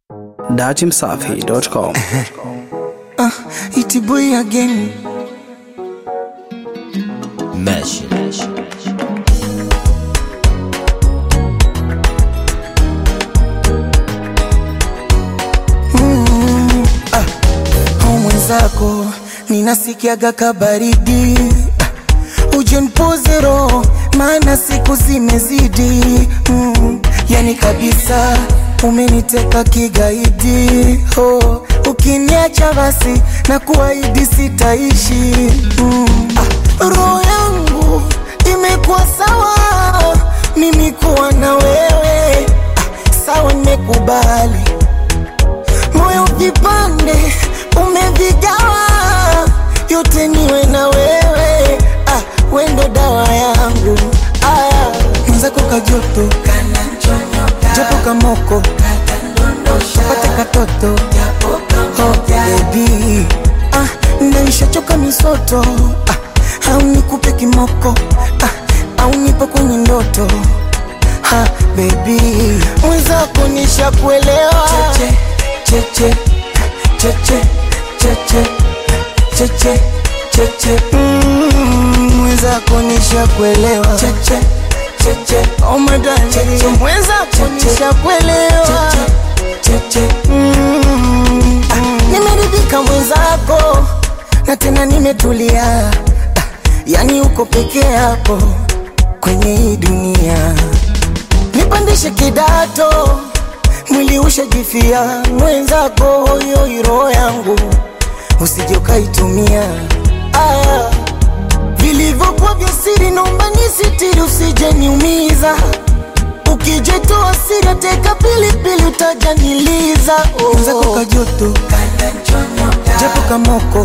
dachimsafi.com. Uh, iti boy again. Mesh. Mm, ah, au mwenzako ninasikiaga kabaridi ah, uje nipoze roho maana siku zimezidi mm, yani kabisa umeniteka kigaidi oh, ukiniacha basi na kuahidi sitaishi mm, ah, roho yangu imekuwa sawa mimi kuwa na wewe ah, sawa nimekubali moyo vipande umevigawa, yote niwe na wewe ah, wendo dawa yangu aya mwenzako kajoto japo kamoko pate katoto oh, baby ah, ndaishachoka misoto ah, au nikupe kimoko ah, au nipo kwenye ndoto ha, baby mwenzako nishakuelewa cheche, cheche, cheche, cheche, cheche, cheche. Mm, mwenzako nishakuelewa cheche, cheche, oh my darling cheche, mwenzako nishakuelewa cheche, cheche. Mm, ah, nimeridhika mwenzako na tena nimetulia ah, yani uko peke yako kwenye hii dunia nipandishe kidato mwili ushajifia mwenzako hoyo roho yangu usije ukaitumia aya vilivyokuwa vya siri naomba nisitiri usije niumiza ukijetoa siri teka pilipili utajaniliza mwenzako kajoto japo kamoko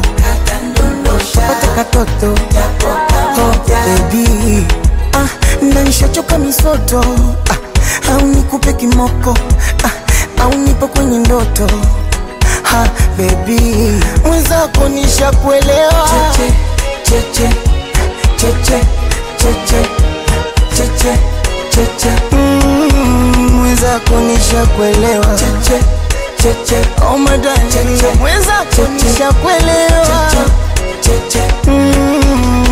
pate katoto oh, baby ah, nanishachoka misoto ah, au nikupe kimoko ah, au nipo kwenye ndoto ha, baby mwenzako nishakuelewa cheche, cheche, cheche, cheche, cheche, cheche. Mm, mwenzako nishakuelewa cheche, cheche, oh my darling cheche, mwenzako nishakuelewa cheche, cheche. Mm,